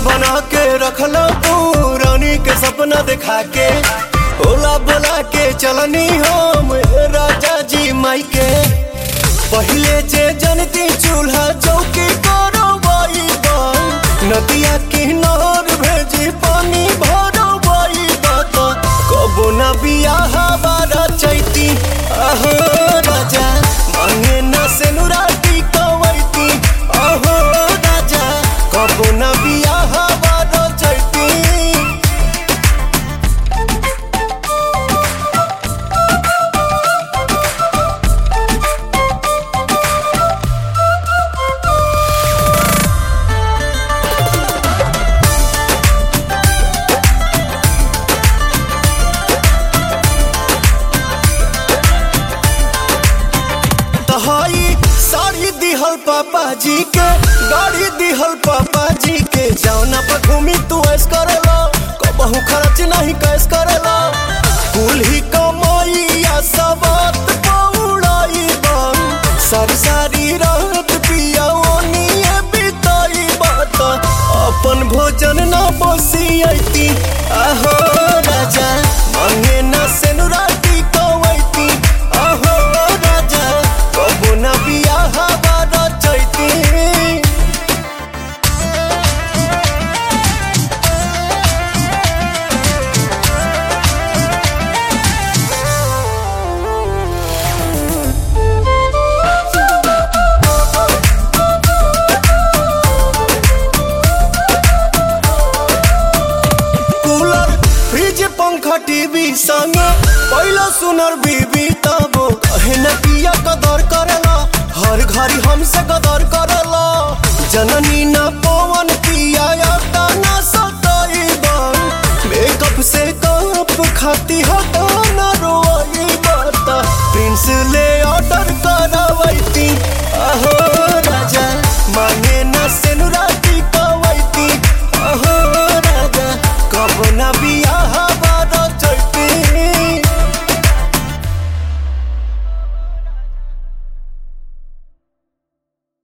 बना के रखला तू रानी के सपना दिखा के ओला बोला के चलनी हम राजा जी माई के पहले जे जनती चूल्हा चौकी करो बाई नदिया किनार भेजी पानी भरो बाई बात कबो ना बियाह बारा चैती आहो राजा मांगे ना से नुराटी कवैती आहो राजा कबो ना बियाह बारा चैती तहाई साड़ी दिहल पापा जी के गाड़ी दिहल पापा जी के जौना पर घूमी तू ऐस करेला कबहू खर्च नहीं कैस करेला कुल ही कमाइया सबत पौड़ाई बन सारी सारी रात पिया ओनिए बिताई बात अपन भोजन ना बसियती आहो राजा मांगे ना सेनुराटी कवैती आहो राजा कबो ना बियाह बारा चैती कूलर फ्रिज पंखा टीवी संग पहला सुनर बीबी तब कहे न पिया कदर करेला हर घड़ी हमसे कदर करेला जननी न पवन पिया या न सताई बन मेकअप से कप खाती हो